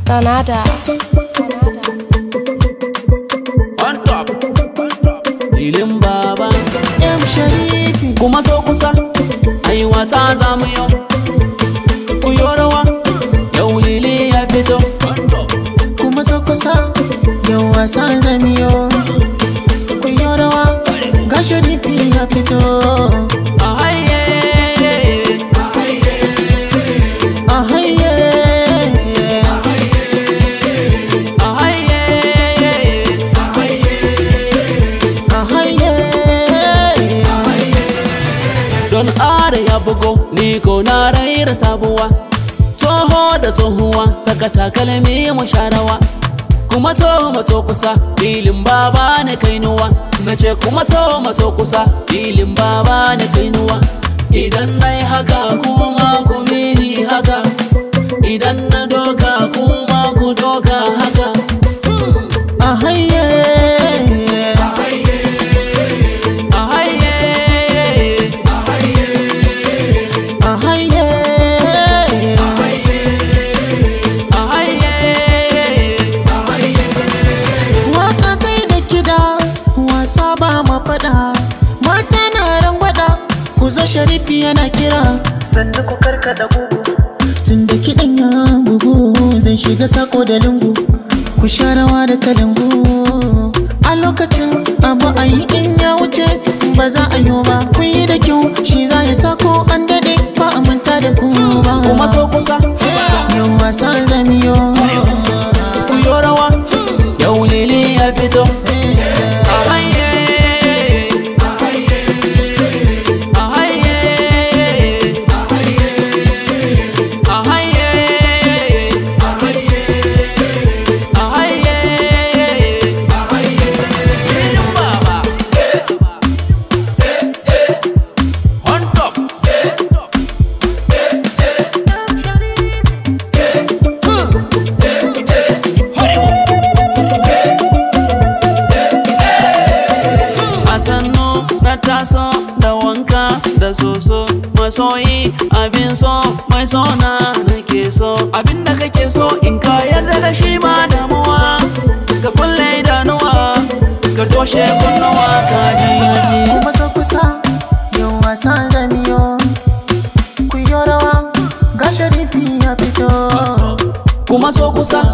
Danada. on top lilin baba M Sharifi kuma to kusa ai wasa za mu yau ku yi rawa yau lili ya fito kuma so kusa yau wasan zamiyo ku yi rawa ga Sharifi ya fito a haye a haye a haye a haye don are ya bugo ni ko na raira sabuwa tsoho da tsohuwa saka takalmi mu sharawa kuma to mato kusa filin baba na kainuwa na ce kuma to mato kusa filin baba na kainuwa idan na yi haka kuma ku mini haka idan na doka kuma ku doka haka a haye a haye a haye a haye Waka sai da kida wasa ba ma faɗa mata na rangwada ku zo sharifi yana kira sannu ku karkada gugu tun da kiɗan ya bugu zan shiga sako da lungu ku sha rawa da kalangu a lokacin abu a yi in ya wuce ba za a yi ba ku yi da kyau shi za ya sako an daɗe ba a manta da ku ba kuma to kusa yau wasan zamiyo ku yi rawa yau lili ya fito a haye a haye a haye a haye filin baba on top a sannu na taso da wanka da soso masoyi abin so mai sona nake so abin da kake so in ka yarda da shi ma damuwa ka kulle idanuwa ka toshe kunnuwa ka ji ji kuma so kusa yau wasan zamiyo ku yi rawa ga sharifi ya fito kuma so kusa